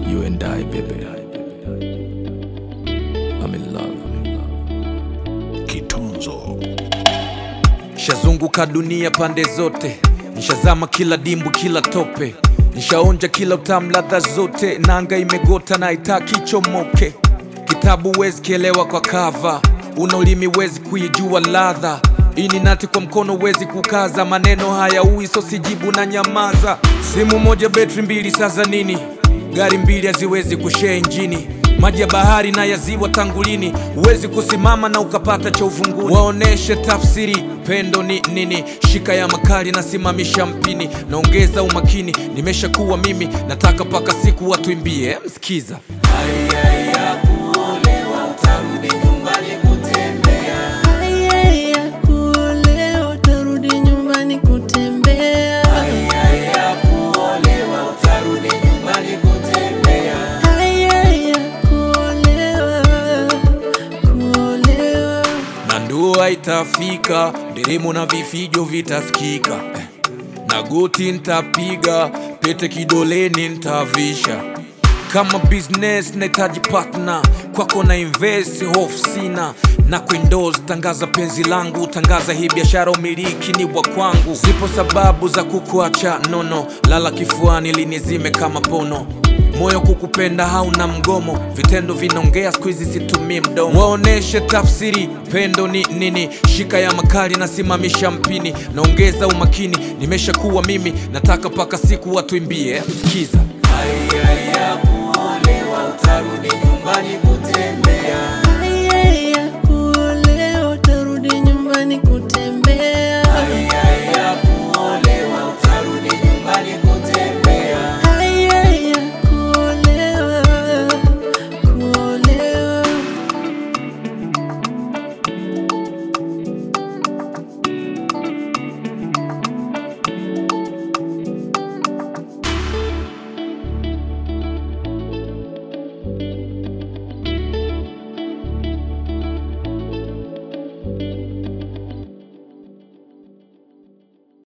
You and I, baby. I'm in love. Kitunzo Nishazunguka dunia pande zote, nishazama kila dimbu, kila tope, nishaonja kila utamu, ladha zote. Nanga imegota na itaki chomoke. Kitabu wezi kielewa kwa kava, una ulimi wezi kuijua ladha. Ini nati kwa mkono wezi kukaza, maneno haya ui so sijibu na nyamaza. Simu moja betri mbili, sasa nini? Gari mbili haziwezi kushare injini maji ya bahari na ya ziwa tangulini, huwezi kusimama na ukapata cha uvunguni. Waoneshe tafsiri pendo ni nini, shika ya makali na simamisha mpini, naongeza umakini, nimeshakuwa mimi, nataka mpaka siku watuimbie. Msikiza Haya ya kuolewa utarudi nyumbani kutembea. Haya ya kuolewa, kuolewa. na ndoa itafika, nderemo na vifijo vitasikika, Eh, na goti ntapiga, pete kidoleni ntavisha. Kama business nahitaji partner, kwako na invest, hofu sina na kuendoze, tangaza penzi langu, tangaza hii biashara, umiliki ni wa kwangu. Zipo sababu za kukuacha nono, lala kifuani linizime kama pono moyo kukupenda hauna mgomo, vitendo vinaongea, siku hizi situmii mdomo. Waoneshe tafsiri pendo ni nini, shika ya makali na simamisha mpini, naongeza umakini, nimeshakuwa mimi, nataka mpaka siku watuimbie. Msikiza Haya ya kuolewa utarudi nyumbani